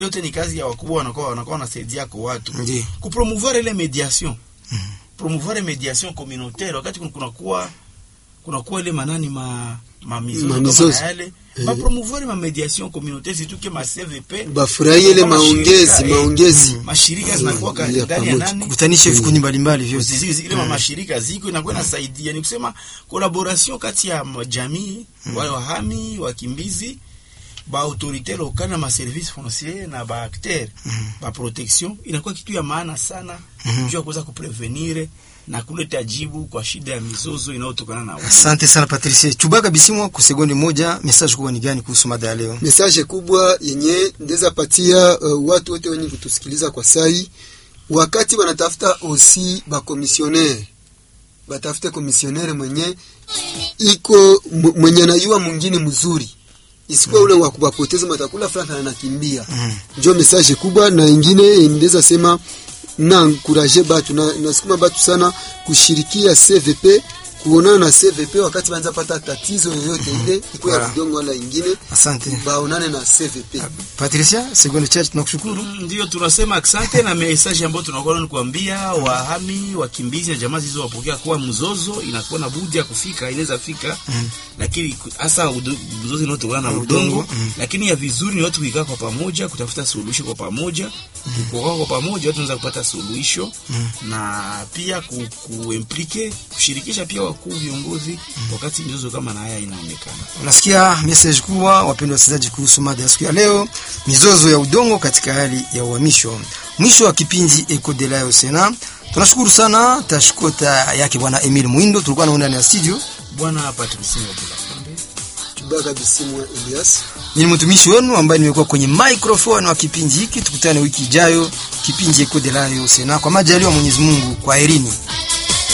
yote ni kazi ya wakubwa wanakuwa wanakuwa wanasaidia kwa watu Ndiyo. kupromouvoir ile mediation promouvoir mediation communautaire wakati kun- kunakuwa kunakuwa ile manani ma ma mizozo Ma kama mizozo. na yale Eh. ba promouvoir ma mediation communautaire surtout que ma CVP bafurahie ile kama maongezi shirika, eh, maongezi mashirika zinakuwa ka- ya ndani ya pamoja. nani kutanisha vikundi mbalimbali vyote Zizi- zile mm. mashirika ziko inakuwa inasaidia, ni kusema collaboration kati ya ma- jamii wale wahami wakimbizi ba autorite lokale na ma service foncier na ba acteur ba protection inakuwa kitu ya maana sana juu ya kuweza kuprevenir na kuleta jibu kwa shida ya mizozo inayotokana na asante sana patricie chubaka bisimwa kwa sekunde moja message kubwa ni gani kuhusu mada ya leo message kubwa yenye ndeza patia uh, watu wote wenye kutusikiliza kwa sai wakati wanatafuta osi bakomisionere batafute komisionere mwenye iko m- mwenye anayua mwingine mzuri isikuwa ule wa kuwapoteza matakula fulani anakimbia Mhm. njo message kubwa na ingine ndeza sema na encourager batu na nasukuma batu sana kushirikia CVP kuonana na CVP wakati wanza pata tatizo yoyote ile ikuwa ya Voilà. vidongo wala ingine asante baonane na CVP. patricia sekunde chache tunakushukuru Mm, Ndio tunasema asante na message ambayo tunakuwa ni kuambia wahami wakimbizi na jamaa zilizowapokea kuwa mzozo inakuwa na budi ya kufika, inaweza fika Mm. lakini ku- hasa udo- mzozo unaotokana na Na udongo udongo, mm. lakini ya vizuri ni watu kuikaa kwa pamoja kutafuta suluhisho kwa pamoja kukaa kwa pamoja watu wanaweza kupata suluhisho na pia ku, kuimplike kushirikisha pia wakuu viongozi wakati mizozo kama na haya inaonekana. unasikia message kubwa wapendwa wasikilizaji kuhusu mada ya siku ya leo mizozo ya udongo katika hali ya uhamisho mwisho wa kipindi Eco de la Sena tunashukuru sana tashukota yake bwana Emil Mwindo tulikuwa naona ndani ya studio Bwana Patrice Ngobila Chubaka Bisimwa Elias. mimi ni mtumishi wenu ambaye nimekuwa kwenye microphone wa kipindi hiki tukutane wiki ijayo kipindi Eco de la Sena kwa majaliwa Mwenyezi Mungu kwa herini